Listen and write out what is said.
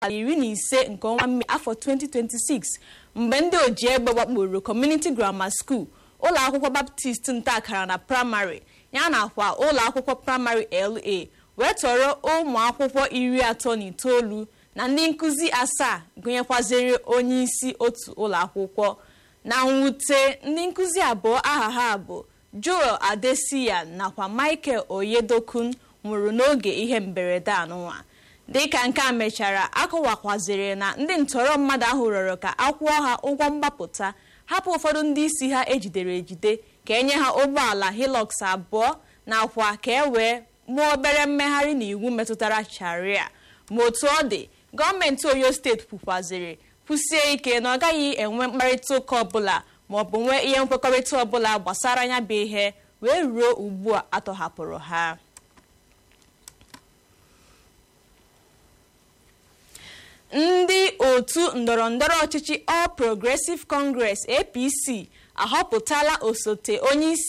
abalị iri na ise nke ọnwa mee afọ 2026 mgbe ndị oji egbe gbakporo community grammar school ụlọ akwụkwọ baptist ntakara na praịmarị ya nakwa ụlọ akwụkwọ praịmarị la wee tọrọ ụmụ akwụkwọ iri atọ na itoolu na ndị nkụzi asaa gụnyekwaziri onye isi otu ụlọ akwụkwọ na mwute ndị nkụzi abụọ aha ha bụ joel adesiya nakwa michael oyedokun nwụrụ n'oge ihe mberede anụnwa dịka nke a mechara akọwakwaziri na ndị ntọrọ mmadụ ahụ rịọrọ ka akwụọ ha ụgwọ mgbapụta hapụ ụfọdụ ndị isi ha ejidere ejide ka enye ha ụgbọala hilux abụọ nakwa ka e wee mụọ obere mmegharị n'iwu metụtara sharia ma otu ọ dị gọọmenti oyo steeti kwukwaziri kwụsie ike na ọ gaghị enwe mkparịta ụka ọbụla maọbụ nwee ihe nkwekọrịta ọbụla gbasara ya bụ ihe wee ruo ugbu a atọhapụrụ ha ndị otu ndọrọndọrọ ọchịchị All Progressive Congress APC ahọpụtala osote onye isi